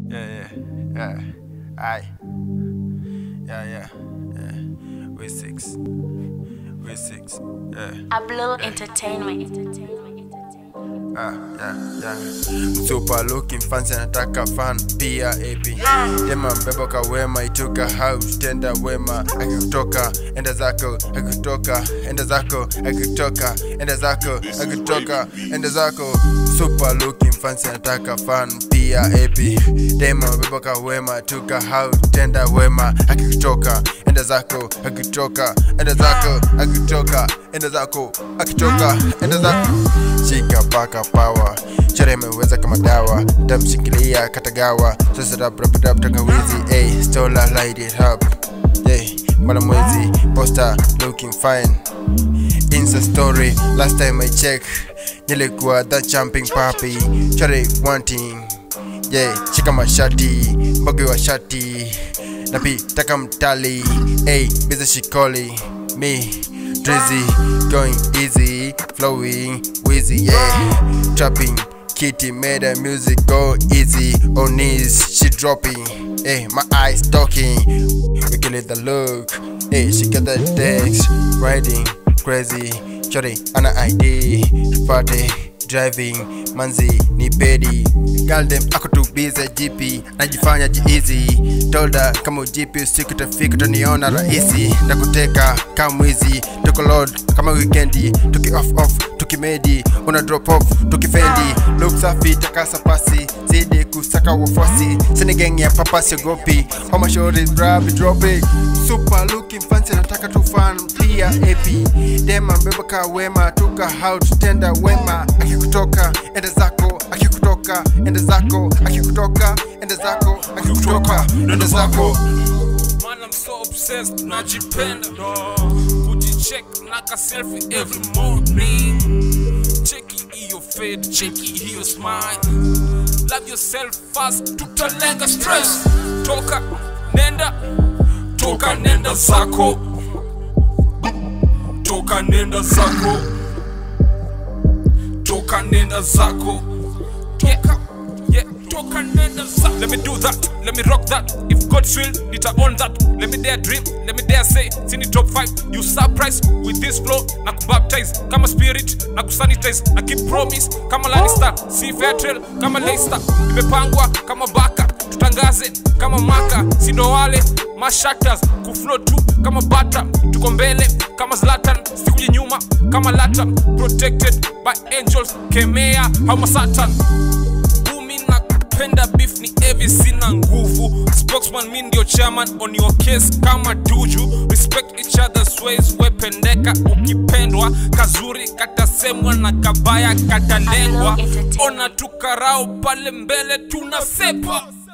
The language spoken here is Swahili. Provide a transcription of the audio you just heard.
yeah, yeah. Aye. Yeah, yeah, yeah. We six. We six. Yeah. Ablo Entertainment. Ah, yeah, yeah. Super looking fancy anataka fan pia AP Dema mbeba kwa wema ituka house tenda wema akikutoka enda zako akikutoka enda zako akikutoka enda zako akikutoka enda zako Super looking fancy anataka fan pia AP Dema mbeba kwa wema ituka house tenda wema akikutoka enda zako akikutoka enda zako akikutoka enda zako akitoka enda zako shika paka pawa chore imeweza kama dawa tamshikilia katagawa sasa rap rap rap tangawizi ey stola light it up yeah mara mwezi poster looking fine insta story last time i check nilikuwa the jumping papi chore wanting yeah shika mashati mboge wa shati napi taka mtali ey biza shikoli me drizzy going easy flowing wheezy yeah trapping kitty made the music go easy on knees she dropping hey my eyes talking we kill it the look hey she got the text riding crazy shorty ana id party driving manzi ni pedi galdem ako tu bize gp najifanya jiizi tolda kama ujipi usiku tafika utaniona rahisi ndakuteka kama mwizi tuko load kama wikendi tuki off off tukimedi una drop off tukifendi look safi takasa pasi zidi kusaka wafuasi sini gang ya papa siogopi homa shori rabi dropping super looking fancy nataka tu fan pia ap dema mbeba ka wema tuka how tenda wema akikutoka ende zako akikutoka ende zako akikutoka ende zako akikutoka ende zako Man, I'm so obsessed, najipenda kujicheck naka selfie every morning cheki hiyo fade cheki hiyo smile love yourself fast tutalenga stress toka nenda toka nenda zako toka nenda zako toka nenda zako toka yeah toka nenda zako let me do that let me rock that if god's will nita own that let me dare dream let me dare say sini top 5 you surprise with this flow na kubaptize kama spirit na kusanitize na keep promise kama Lannister si Vetrel kama Leicester imepangwa kama baka tutangaze kama maka sindo wale mashatters kuflow tu kama bata tuko mbele kama Zlatan sikuje nyuma kama Latan protected by angels kemea hama Satan Bumi na kupenda beef ni evi sina nguvu spokesman mi ndio chairman on your case kama duju respect each other's ways wependeka ukipendwa kazuri katasemwa na kabaya katalengwa ona tukarao pale mbele tunasepa